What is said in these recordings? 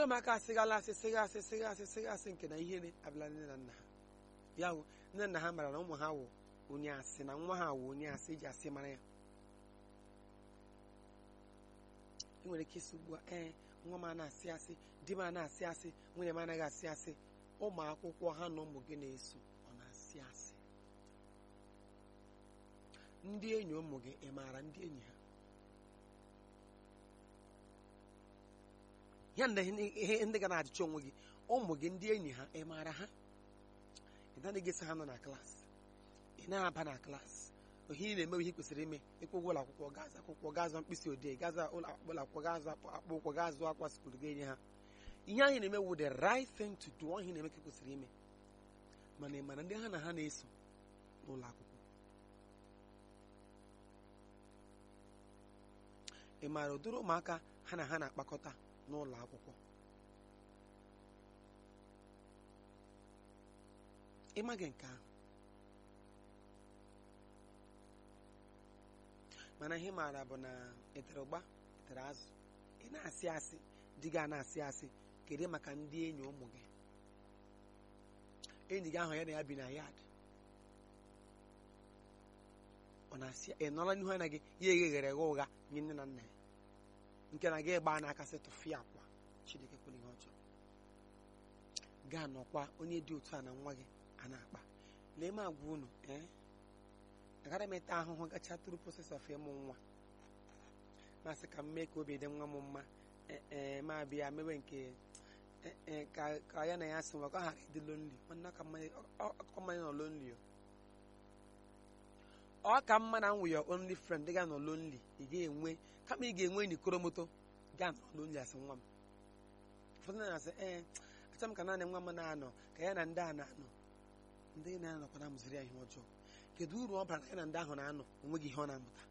ụfọdụ ụmụaka asịgala asị sịga asị sịga asị sịga asị nke na ihere abịala nne na nna ha ya wụ nne na nna ha mara na ụmụ ha wụ onye asị na nwa ha wụ onye asị eji asị mara ya ị nwere ike isi ugbu a ee nwa m a na-asị asị di m a na-asị asị nwunye m anaghị asị asị ụmụ akwụkwọ ha na ụmụ gị na-eso ọ na-asị asị ndị enyi ụmụ gị ị maara ndị enyi ha ya na ihe ndị ga na-ajụcha onwe gị ụmụ gị ndị enyi ha ị maara ha ị naghị esi ha nọ na klaasị ị na-aba na klaasị ohe ị na-eme ihe ị kwesịrị ime ịkwụ ụgwọ ụlọ akwụkwọ gaza akwụkwọ gaza mkpịsị odee gaza ụlọ akwụkwọ gaza akpụ ụkwụ gaza akwa skul ga-enye ha ihe anyị na-eme wụ the right thing to do ihe na-eme ka ị kwesịrị ime mana ị mara ndị ha na ha na-eso n'ụlọ akwụkwọ ị maara ụdịrị ụmụaka ha na ha na-akpakọta n'ụlọ akwụkwọ ịmaghị nke ahụ mana ihe maara bụ na etere ụgba etere azụ ị na-asị asị di gị a na-asị asị kedu maka ndị enyi ụmụ gị enyi gị ahụ ya na ya bi na yad ọ na-asị ị nọrọ n'ihu anya gị ya egheghere ghe ụgha nye nne na nna ya nke na gị gbaa n'aka sị tụfịa akwa chineke kwere ihe ọjọọ gaa nọkwa onye dị otu a na nwa gị a na-akpa lee m agwa unu ee agaghị m eta ahụhụ gacha tụrụ proses of ịmụ nwa masị ka m mee ka obi dị nwa m mma ee ma bịa mewe nke ka ya na ya sị nwa ka ọ ghara ịdị lonli nwanne ka mmanya nọ lonli ọ ka mma na nwụ ya only friend ga nọ lonli ị ga-enwe kama ị ga-enwe enyi koromoto gaa nọ lonli asị nwa m ụfọdụ na-asị ee acha m ka naanị nwa m na-anọ ka ya na ndị a na-anọ ndị na-anọkwa na mụziri ya ihe ọjọọ kedu uru ọ bara ya na ndị ahụ na-anọ onweghị ihe ọ na-amụta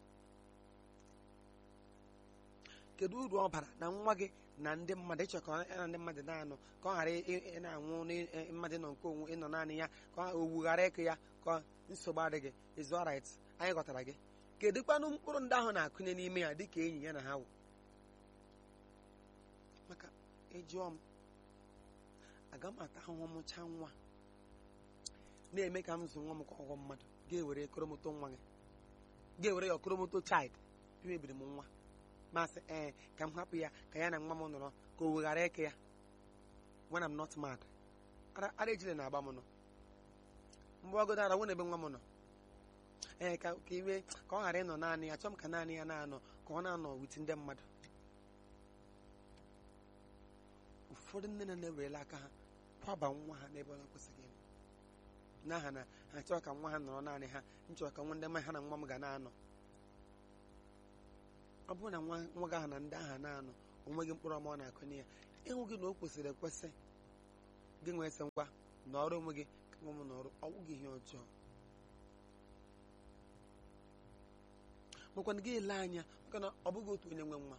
kedu uru ọ bara na nwa gị na ndị mmadụ ịchọ ka ya na ndị mmadụ na-anọ ka ọ ghara ị na-anwụ mmadụ nọ nke onwe ịnọ naanị ya ka owu ghara ịkụ ya ka nsogbu adịghị is alright anyị ghọtara gị kedu kwanụ mkpụrụ ndị ahụ na-akụnye n'ime ya dịka enyi ya na ha wụ maka ejụọ m aga m ata ahụhụ mụcha nwa na-eme ka m zụ nwa m ka ọghọ mmadụ ga-ewere ekoromoto nwa gị ga-ewere ya okoromoto child emebiri m nwa masị ee ka m hapụ ya ka ya na nwa m nọrọ ka o weghara eke ya when I'm not mad ara ejile na-agba m nọ mgbe ọgọdọ ara nwụ ebe nwa m nọ ee ka iwe ka ọ ghara ịnọ naanị ya chọọ m ka naanị ya na-anọ ka ọ na-anọ wit ndị mmadụ ụfọdụ nne na na-ewerela aka ha kwaba nwa ha n'ebe ọ na-ekwesịghị ịnọ n'aha na ha chọọ ka nwa ha nọrọ naanị ha nchọrọ ka nwa ndị ha na nwa m ga na-anọ ọ bụrụ na nwa gị ahụ na ndị ahụ na-anọ onweghị mkpụrụ ọma ọ na-akụnye ya ịhụ gị na o kwesịrị ekwesị gị nwee sị ngwa na ọrụ onwe gị ka nwa m n'ọrụ ọwụ gị ihe ọjọọ makwana gị ele anya maka na ọ bụghị otu onye nwe nwa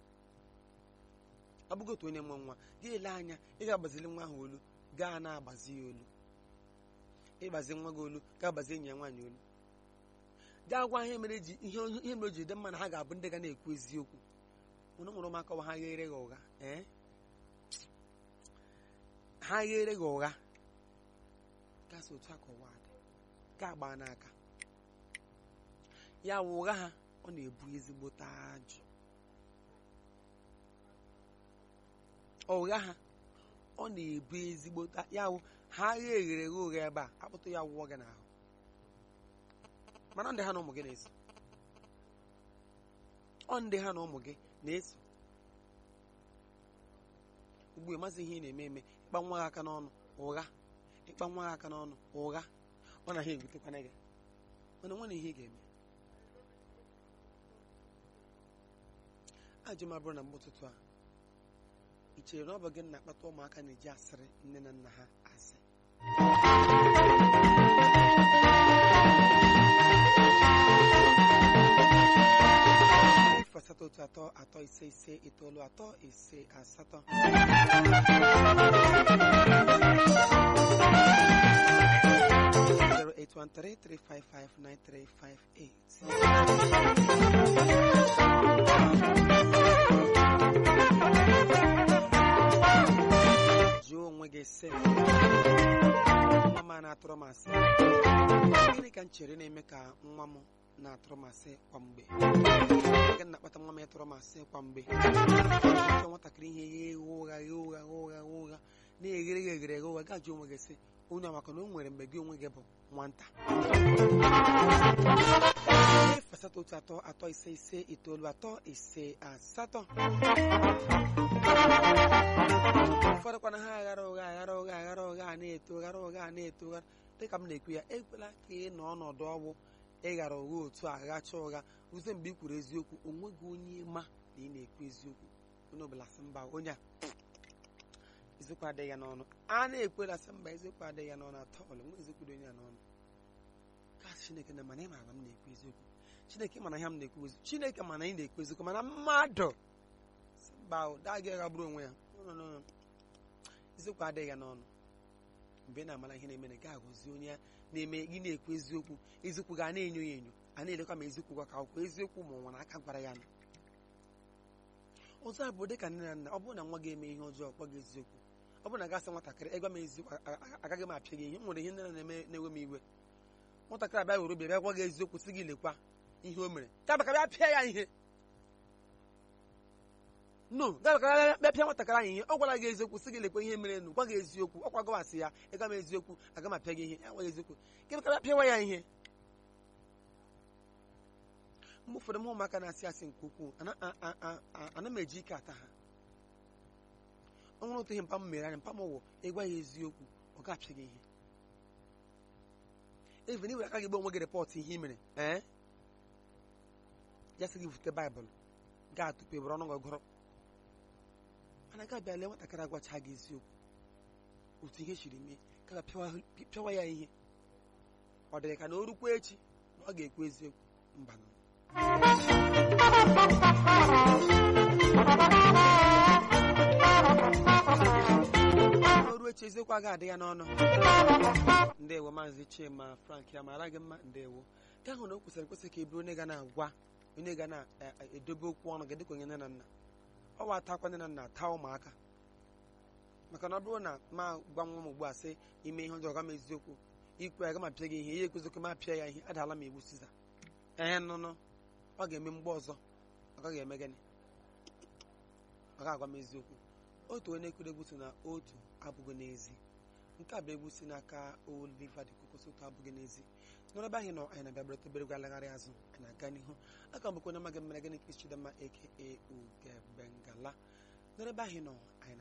ọ bụghị otu onye nwe nwa gị ele anya ị ga-agbazili nwa ahụ olu gaa na-agbazi ya olu ịgbazi nwa gị olu ga-agbazi enyi ya nwaanyị olu gaa gwa ihe mere ji ihe mere o ji dị mma na ha ga-abụ ndị ga na-ekwu eziokwu ụnụ nwere ụmụaka ha ghere gị ụgha ee ha ghere gị ụgha gasị otu a ka ụwa dị ga-agba n'aka ya wụ ụgha ha ọ na-ebu ezigbo ajụ ụgha ha ọ na-ebu ezigbo ya wụ ha gha eghere ghe ụgha ebe a akpụtụ ya wụọ gị n'ahụ mana ndị ha na ụmụ gị na-eso ọ ndị ha na ụmụ gị na-eso ugbu ịmazi ihe ị na-eme eme ịkpa nwa gị aka n'ọnụ ụgha ịkpa nwa gị aka n'ọnụ ụgha ọ na ha ebutekwana gị mana nwere ihe ị ga-eme ajụ m abụrụ na mgbe ụtụtụ a ị chere na ọ bụ gị na-akpata ụmụaka na-eji asịrị nne na nna ha asị asatọ otu atọ atọ ise ise itoolu atọ ise asatọ zero eight one three three five five nine three five eight. chere na-eme ka nwa m na-atụrụ m asị kwa mgbe aga na-akpata nwa m ịtụrụ m asị kwa mgbe Ọtụtụ nwatakịrị ihe ya eghe ụgha ghe ụgha ghe ụgha ghe ụgha na-eghere ghe eghere ghe ụgha gaji onwe gị sị onye a maka na o nwere mgbe gị onwe gị bụ nwata efu asatọ otu atọ atọ ise ise itoolu atọ ise asatọ ụfọdụ kwana ha aghara ụgha aghara ụgha aghara ụgha a na-eto aghara ụgha a na-eto ụgha dịka m na-ekwu ya ekwela ka ị nọ ọnọdụ ọgwụ ịghara ụgha otu a ghacha ụgha ruzie mgbe ị kwuru eziokwu onweghị onye ma na ị na-ekwu eziokwu onye ọbụla sị mba onye a eziokwu adịghị ya n'ọnụ a na-ekwela sị mba eziokwu adịghị ya n'ọnụ atọ ọlụ nwe eziokwu dị onye ya n'ọnụ ka chineke na mana ị mara na m na-ekwu eziokwu chineke mana ihe m na-ekwu eziokwu chineke mana anyị na-ekwu eziokwu mana mmadụ sị mba o daa gị aghagburu onwe ya No, no, no. eziokwu adịghị ya n'ọnụ mgbe ị na-amara ihe na-eme na gaa agọzi onye ya na-eme gị na-ekwu eziokwu eziokwu ga na-enyo ya enyo a na-elekwa ma eziokwu gwa ka akwụkwọ eziokwu ma ụwa na aka gwara ya nụ ọzọ bụ dịka nne na nna ọ bụrụ na nwa gị eme ihe ọjọọ kpọ gị eziokwu ọ bụrụ na gasị nwatakịrị ịgwa m eziokwu a- a- agaghị m apịa gị ihe nwere ihe nne na na-eme na-ewe m iwe nwatakịrị abịa were obi bịa gwa gị eziokwu sị gị lekwa ihe o mere gabaka bịa pịa ya ihe no gabaka bịa pịa nwatakịrị ahụ ihe ọ gwara gị eziokwu sị gị lekwa ihe mere nụ gwa gị eziokwu ọkwa gawasị ya ịgwa m eziokwu aga m apịa gị ihe ya gwa gị eziokwu gabaka bịa pịawa ya ihe mgbe ụfọdụ m ụmụaka na-asị asị nke ukwuu ana- a- a- a- a- ana m eji ike ata ha ọ nwere otu ihe mpa m mere anya mpa m wụ ịgwa ya eziokwu ọ ga-apịa gị ihe even iwere aka gị gba onwe gị repọtụ ihe i mere ee ya sị gị vute baịbụl gaa tupu ebere ọnụ gị gụrụ mana ga bịa lee nwatakịrị agwacha gị eziokwu otu ihe siri mee ka ga pịawa- pịawa ya ihe ọ dịrị ka na o rukwa echi na ọ ga-ekwu eziokwu mba oru echi eziokwu agaghị adị ya n'ọnụ ndewo maazị chima frank ya mara gị mma ndewo ka ahụ na o kwesịrị ekwesị ka ị bụrụ onye ga na-agwa onye ga na-edobe okwu ọnụ gị dịka onye nne na nna ọ wa atakwa nne na nna taa ụmụaka maka na ọ bụrụ na ma gwa nwa m ugbu a sị ime ihe ọjọọ gwa m eziokwu ikwu ya ga ma pịa gị ihe ya ekwezikwa ma pịa ya ihe adala m egbu siza ee nụnụ ọ ga-eme mgbe ọzọ ọ gaghị eme gịnị ọ ga-agwa m eziokwu otu onye na-ekiri egwu si na otu abụghị n'ezi nke a bụ egwu si n'aka Oliver de Coco otu abụghị n'ezi nọrọ ebe anyị nọ anyị na-abịa bere tebere gwa alagharị azụ anyị na-aga n'ihu aka mbụkwa onye amaghị mmere gịnị ka Chidimma aka Ugebengala nọrọ ebe anyị nọ anyị na